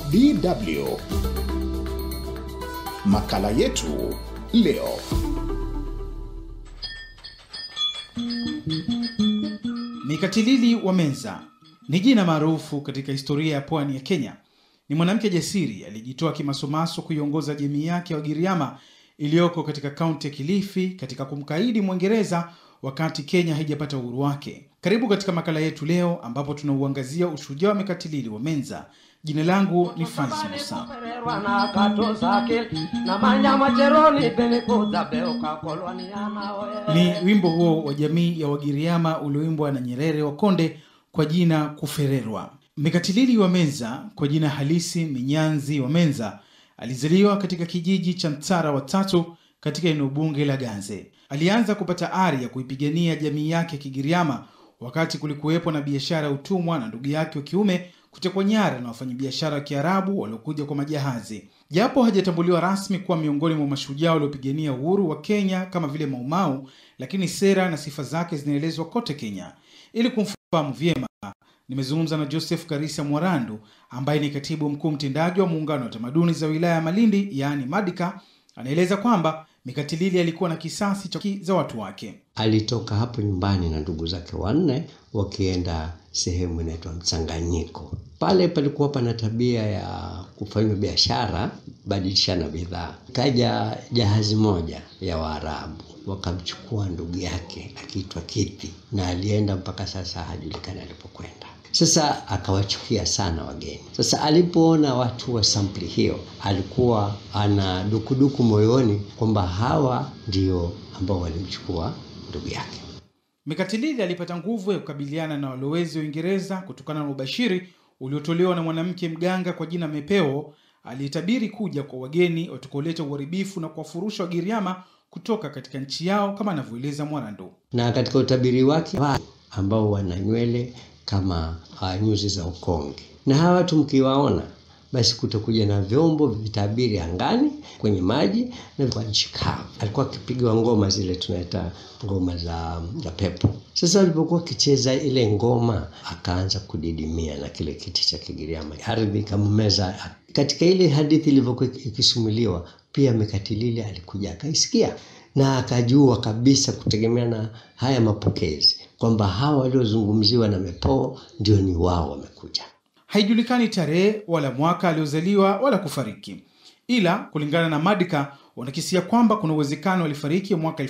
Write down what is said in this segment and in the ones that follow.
DW. Makala yetu leo. Mikatilili wa Menza ni jina maarufu katika historia ya pwani ya Kenya. Ni mwanamke jasiri aliyejitoa kimasomaso kuiongoza jamii yake ya Wagiriama iliyoko katika kaunti ya Kilifi katika kumkaidi Mwingereza wakati Kenya haijapata uhuru wake. Karibu katika makala yetu leo, ambapo tunauangazia ushujaa wa Mekatilili wa Menza. Jina langu ni Francis Musa. Ni wimbo huo wa jamii ya Wagiriama ulioimbwa na Nyerere wa Konde kwa jina Kufererwa. Mekatilili wa Menza kwa jina halisi Minyanzi wa Menza alizaliwa katika kijiji cha Mtara wa tatu katika eneo bunge la Ganze. Alianza kupata ari ya kuipigania jamii yake ya Kigiriama wakati kulikuwepo na biashara ya utumwa na ndugu yake wa kiume kutekwa nyara na wafanyabiashara wa Kiarabu waliokuja kwa majahazi. Japo hajatambuliwa rasmi kuwa miongoni mwa mashujaa waliopigania uhuru wa Kenya kama vile Maumau, lakini sera na sifa zake zinaelezwa kote Kenya. Ili kumfahamu vyema, nimezungumza na Joseph Karisa Mwarandu ambaye ni katibu mkuu mtendaji wa muungano wa tamaduni za wilaya ya Malindi, yaani Madika. Anaeleza kwamba Mekatilili alikuwa na kisasi cha za watu wake. Alitoka hapo nyumbani na ndugu zake wanne wakienda sehemu inaitwa Mchanganyiko. Pale palikuwa pana tabia ya kufanya biashara, badilishana bidhaa. Kaja jahazi moja ya Waarabu wakamchukua ndugu yake akiitwa Kithi, na alienda mpaka sasa hajulikani alipokwenda. Sasa akawachukia sana wageni. Sasa alipoona watu wa sampli hiyo, alikuwa ana dukuduku moyoni kwamba hawa ndio ambao walimchukua ndugu yake. Mekatilili alipata nguvu ya kukabiliana na walowezi wa Uingereza kutokana na ubashiri uliotolewa na mwanamke mganga kwa jina Mepeo aliyetabiri kuja kwa wageni watakaoleta uharibifu na kuwafurusha Wagiriama kutoka katika nchi yao kama anavyoeleza Mwarandu. Na katika utabiri wake ambao wana nywele kama uh, nyuzi za ukonge, na hawa watu mkiwaona, basi kutakuja na vyombo vitabiri angani, kwenye maji na kwa nchi kavu. Alikuwa akipiga ngoma zile tunaita ngoma za, za pepo. Sasa alipokuwa akicheza ile ngoma, akaanza kudidimia na kile kiti cha Kigiriama, ardhi ikammeza. Katika ile hadithi ilivyokuwa ikisimuliwa, pia Mekatilili alikuja akaisikia na akajua kabisa kutegemea na haya mapokezi kwamba hawa waliozungumziwa na Mepoo ndio ni wao wamekuja. Haijulikani tarehe wala mwaka aliozaliwa wala kufariki, ila kulingana na Madika wanakisia kwamba kuna uwezekano alifariki mwaka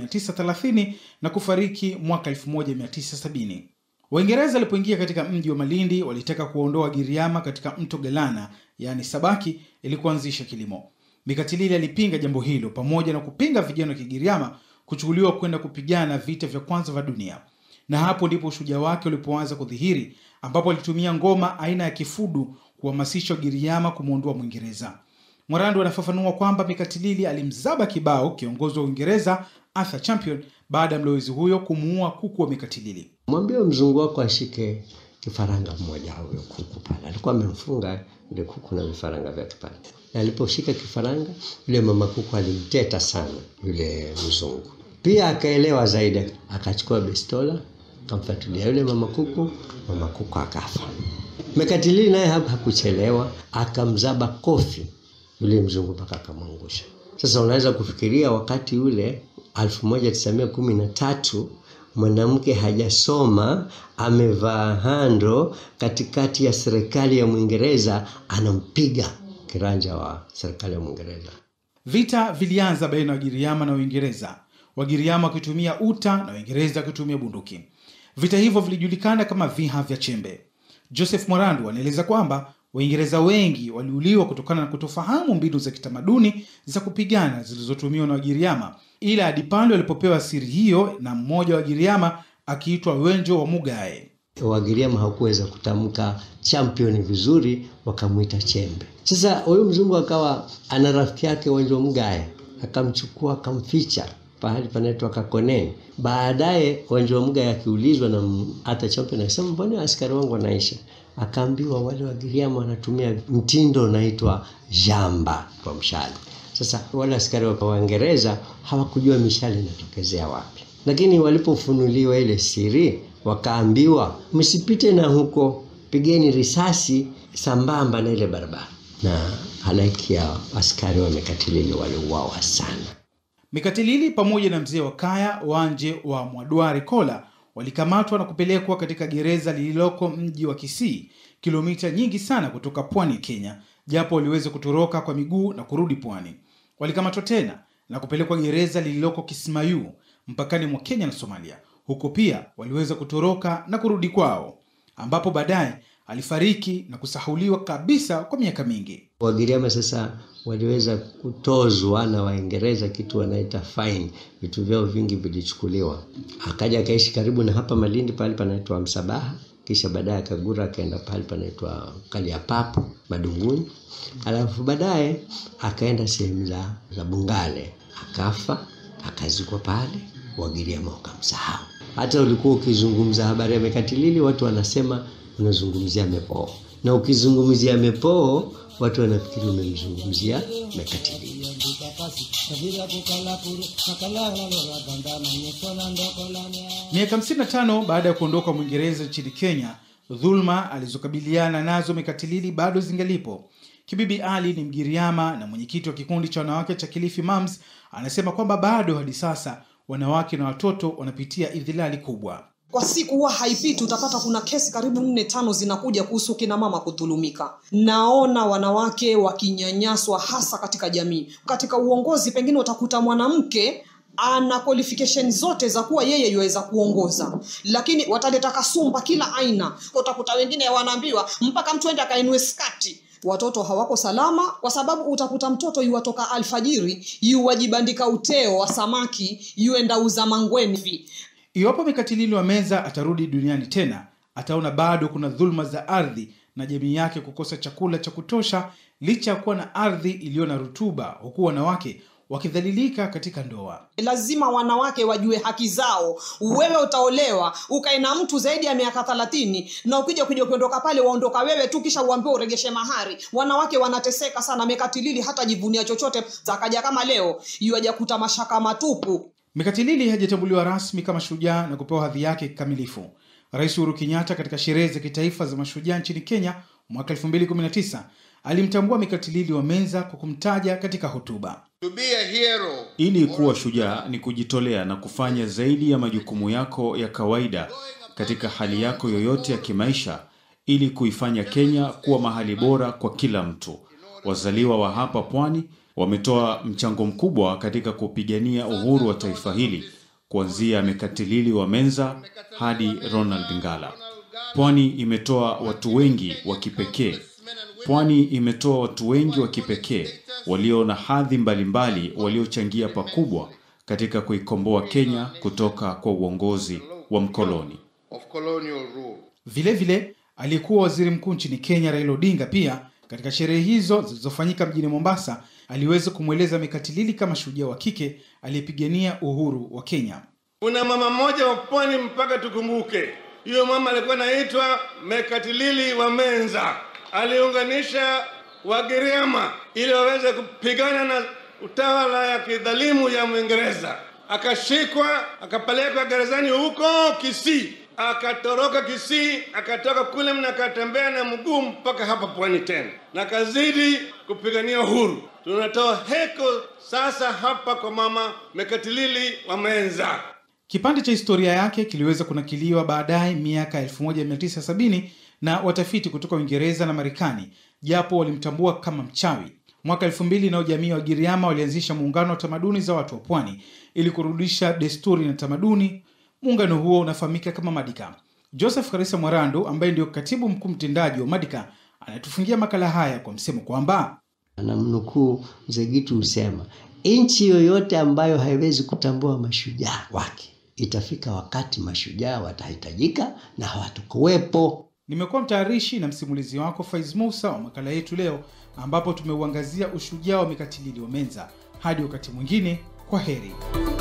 1930 na kufariki mwaka 1970. Waingereza walipoingia katika mji wa Malindi walitaka kuwaondoa Wagiriama katika mto Galana, yaani Sabaki, ili kuanzisha kilimo. Mekatilili alipinga jambo hilo pamoja na kupinga vijana wa Kigiriama kuchukuliwa kwenda kupigana vita vya kwanza vya dunia, na hapo ndipo ushujaa wake ulipoanza kudhihiri, ambapo alitumia ngoma aina ya kifudu kuhamasisha Wagiriama kumwondoa Mwingereza. Mwarandu anafafanua kwamba Mekatilili alimzaba kibao kiongozi wa Uingereza Arthur Champion baada ya mlowezi huyo kumuua kuku wa Mekatilili. Mwambie mzungu wako ashike kifaranga mmoja huyo kuku pale, alikuwa amemfunga yule kuku na vifaranga vyake pale, na aliposhika kifaranga yule mama kuku alimteta sana yule mzungu. Pia akaelewa zaidi, akachukua bestola akamfuatilia yule mama kuku, mama kuku akafa. Mekatilili naye hakuchelewa, akamzaba kofi yule mzungu mpaka akamwangusha. Sasa unaweza kufikiria wakati ule 1913 mwanamke hajasoma amevaa hando katikati ya serikali ya Mwingereza, anampiga kiranja wa serikali ya Mwingereza. Vita vilianza baina ya Wagiriama na Uingereza, Wagiriama wakitumia uta na Waingereza wakitumia bunduki. Vita hivyo vilijulikana kama viha vya Chembe. Joseph Mwarandu anaeleza kwamba Waingereza wengi waliuliwa kutokana na kutofahamu mbinu za kitamaduni za kupigana zilizotumiwa na Wagiriama, ila hadi pale walipopewa siri hiyo na mmoja wa Wagiriama akiitwa Wenjo wa Mugae. Wagiriama hawakuweza kutamka champion vizuri, wakamwita Chembe. Sasa huyu mzungu akawa ana rafiki yake Wenjo wa Mugae, akamchukua akamficha pahali panaitwa Kakoneni. Baadaye Wenjo wa Mugae akiulizwa na hata Champion akasema, mbona askari wangu wanaisha? Akaambiwa wale Wagiriama wanatumia mtindo unaitwa jamba kwa mshale. Sasa wale askari wa Waingereza hawakujua mishale inatokezea wapi, lakini walipofunuliwa ile siri wakaambiwa msipite na huko pigeni risasi sambamba na ile barabara, na halaiki ya askari wa Mekatilili waliuawa sana. Mekatilili pamoja na mzee wa kaya Wanje wa Mwadwari Kola walikamatwa na kupelekwa katika gereza lililoko mji wa Kisii, kilomita nyingi sana kutoka pwani ya Kenya, japo waliweza kutoroka kwa miguu na kurudi pwani. Walikamatwa tena na kupelekwa gereza lililoko Kismayu, mpakani mwa Kenya na Somalia. Huko pia waliweza kutoroka na kurudi kwao, ambapo baadaye alifariki na kusahauliwa kabisa kwa miaka mingi. Wagiriama sasa waliweza kutozwa na Waingereza kitu wanaita fine, vitu vyao vingi vilichukuliwa. Akaja akaishi karibu na hapa Malindi, pahali panaitwa Msabaha, kisha baadaye akagura akaenda pahali panaitwa Kaliapapu Madunguni, alafu baadaye akaenda sehemu za, za Bungale, akafa akazikwa pale. Wagiriama wakamsahau. Hata ulikuwa ukizungumza habari ya Mekatilili, watu wanasema unazungumzia Mepoo, na ukizungumzia Mepoo watu wanafikiri umemzungumzia Mekatilili. Miaka 55 baada ya kuondoka Mwingereza nchini Kenya, dhulma alizokabiliana nazo Mekatilili bado zingalipo. Kibibi Ali ni Mgiriama na mwenyekiti wa kikundi cha wanawake cha Kilifi Moms, anasema kwamba bado hadi sasa wanawake na watoto wanapitia idhilali kubwa. Kwa siku huwa haipiti, utapata kuna kesi karibu nne tano zinakuja kuhusu kina mama kudhulumika. Naona wanawake wakinyanyaswa hasa katika jamii. Katika uongozi, pengine utakuta mwanamke ana qualification zote za kuwa yeye yuweza kuongoza, lakini wataleta kasumba kila aina. Utakuta wengine wanaambiwa mpaka mtu ende akainue skati watoto hawako salama kwa sababu utakuta mtoto yuwatoka alfajiri yuwajibandika uteo wa samaki yuenda uza mangweni hivi Iwapo Mekatilili wa Menza atarudi duniani tena, ataona bado kuna dhuluma za ardhi na jamii yake kukosa chakula cha kutosha, licha ya kuwa na ardhi iliyo na rutuba, huku wanawake wakidhalilika katika ndoa. lazima wanawake wajue haki zao wewe utaolewa ukae na mtu zaidi ya miaka thelathini na ukija kuja kuondoka pale waondoka wewe tu kisha uambiwe uregeshe mahari wanawake wanateseka sana mekatilili hata jivunia chochote zakaja kama leo yuaja kuta mashaka matupu Mekatilili hajatambuliwa rasmi kama shujaa na kupewa hadhi yake kikamilifu. Rais Uhuru Kenyatta katika sherehe za kitaifa za mashujaa nchini Kenya mwaka 2019 alimtambua Mekatilili wa Menza kwa kumtaja katika hotuba. To be a hero Ili kuwa shujaa ni kujitolea na kufanya zaidi ya majukumu yako ya kawaida katika hali yako yoyote ya kimaisha ili kuifanya Kenya kuwa mahali bora kwa kila mtu. Wazaliwa wa hapa pwani wametoa mchango mkubwa katika kupigania uhuru wa taifa hili kuanzia Mekatilili wa Menza hadi Ronald Ngala. Pwani imetoa watu wengi wa kipekee. Pwani imetoa watu wengi wa kipekee walio na hadhi mbalimbali waliochangia pakubwa katika kuikomboa Kenya kutoka kwa uongozi wa mkoloni. of colonial rule. Vilevile aliyekuwa waziri mkuu nchini Kenya Raila Odinga pia katika sherehe hizo zilizofanyika mjini Mombasa aliweza kumweleza Mekatilili kama shujaa wa kike aliyepigania uhuru wa Kenya. Kuna mama mmoja wa pwani mpaka tukumbuke, huyo mama alikuwa anaitwa Mekatilili wa Menza. Aliunganisha Wagiriama ili waweze kupigana na utawala ya kidhalimu ya Mwingereza. Akashikwa akapelekwa gerezani huko Kisii, akatoroka Kisii, akatoka kule na akatembea na mguu mpaka hapa pwani tena, na kazidi kupigania uhuru. Tunatoa heko sasa hapa kwa mama Mekatilili wa Menza. Kipande cha historia yake kiliweza kunakiliwa baadaye miaka 1970 na watafiti kutoka Uingereza na Marekani, japo walimtambua kama mchawi. Mwaka 2000 nao jamii wa Giriama walianzisha muungano wa tamaduni za watu wa pwani ili kurudisha desturi na tamaduni. Muungano huo unafahamika kama Madika. Joseph Karisa Mwarandu ambaye ndio katibu mkuu mtendaji wa Madika anatufungia makala haya kwa msemo kwamba Namnukuu mzee Gitu husema, nchi yoyote ambayo haiwezi kutambua mashujaa wake, itafika wakati mashujaa watahitajika na hawatakuwepo. Nimekuwa mtayarishi na msimulizi wako Faiz Musa wa makala yetu leo, ambapo tumeuangazia ushujaa wa Mekatilili wa Menza. Hadi wakati mwingine, kwa heri.